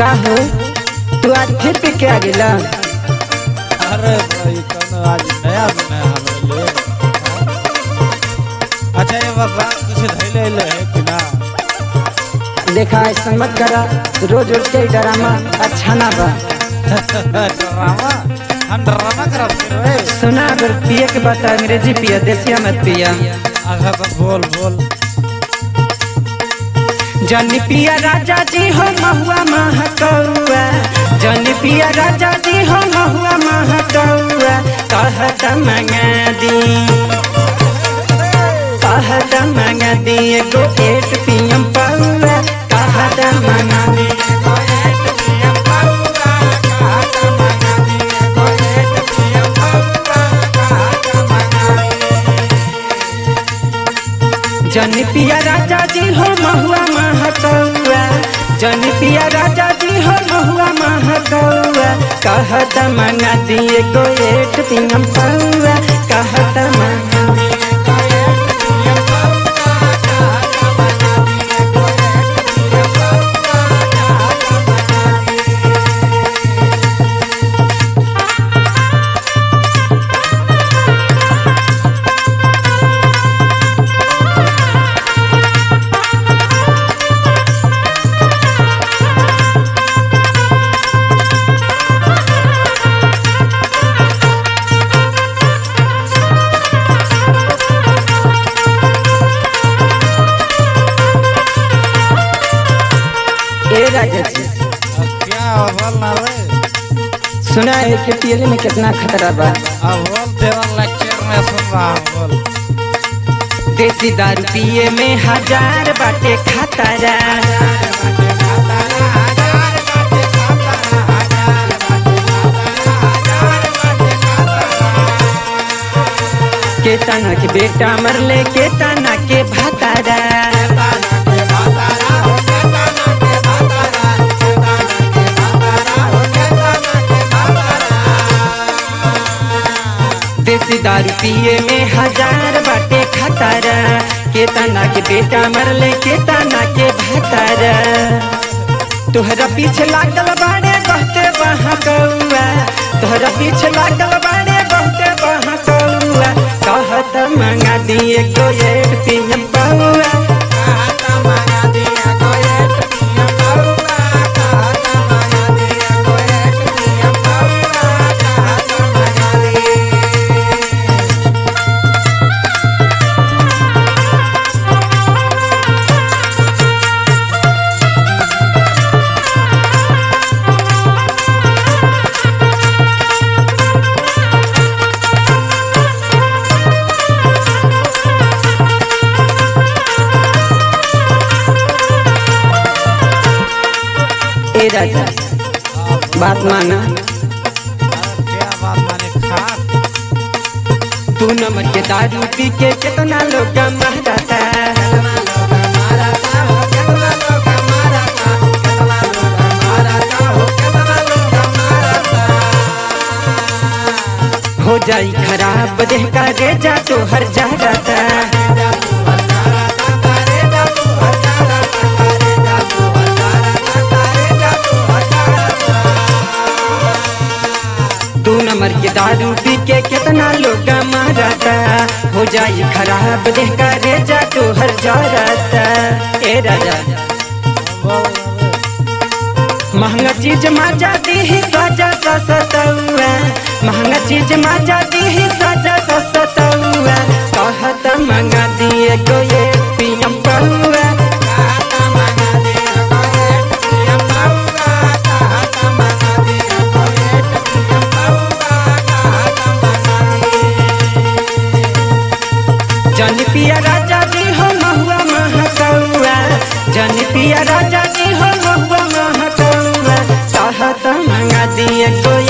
का हो तू आज फिर पी के आ गेला अरे भाई कौन आज नया बनाया हमरे अच्छा ये बाबा कुछ धैले ले है कि ना देखा ऐसा मत करा रोज रोज के ड्रामा अच्छा ना बा ड्रामा हम ड्रामा करब फिर वे सुना अगर पिए के बात अंग्रेजी पिया देसिया मत पिया आगे बस बोल बोल जन पिया राजा जी हो महुआ महकौआ जन पिया राजा जी हो महुआ महकौआ कहत मंगा दी कहत मंगा दी एगो एट पियम पौआ कहत मंगा दी एगो एट पियम पौआ कहत मंगा दी एगो एट पियम पौआ कहत मंगा दी जन पिया राजा जी हो महुआ महकौआ जन पिया राजा जी हो महुआ महकौआ कहत मंगा दिए गो एट पियम पौआ कहत मंगा दिए गो एट पियम पौआ, कहत मंगा दिए गो एट पियम पौआ, कहत मंगा दिए। ए राजा जी अब क्या बोल ना रे सुना है कि पियले में कितना खतरा बा अब बोल तेरा लेक्चर में सुन रहा हूँ बोल देसी दारू पिए में हजार बाटे खतरा के तना के बेटा मरले के तना के भातारा देसी दारू पिए में हजार बाटे खतरा के तना के बेटा मरले के तना के भातारा तोहरा पीछे लागल बाड़े बहुते बहा कौआ तोहरा पीछे लागल बाड़े बहुते बहा कौआ कहत मंगा दिए कोयल पियम बउआ कहत मंगा दिए कोयल पियम बउआ कहत मंगा दिए कोयल पियम बउआ कहत मंगा दिए ए राजा बात माना अरे क्या बात माने खा तू नमक के दारू पी के कितना लोग मारता हो जाई खराब देह का रेजा तो हर जा जाता दू नंबर के दारू पी के कितना लोग मारता हो जाई खराब देह का रेजा तो हर जा जाता ए राजा बोल ना रे महंगा चीज माजा दी ही साजा ससतौआ महंगा चीज माजा दी ही साजा ससतौआ कहत मंगा दिए गोये पियम पहुआ कहत मंगा दिए गोये पियम पहुआ कहत मंगा दिए गोये पियम पहुआ कहत मंगा दिए जन पिया राजा जी हो महुआ महकौआ जन पिया राजा जी हो महुआ महकौआ कहत मंगा दिए कोई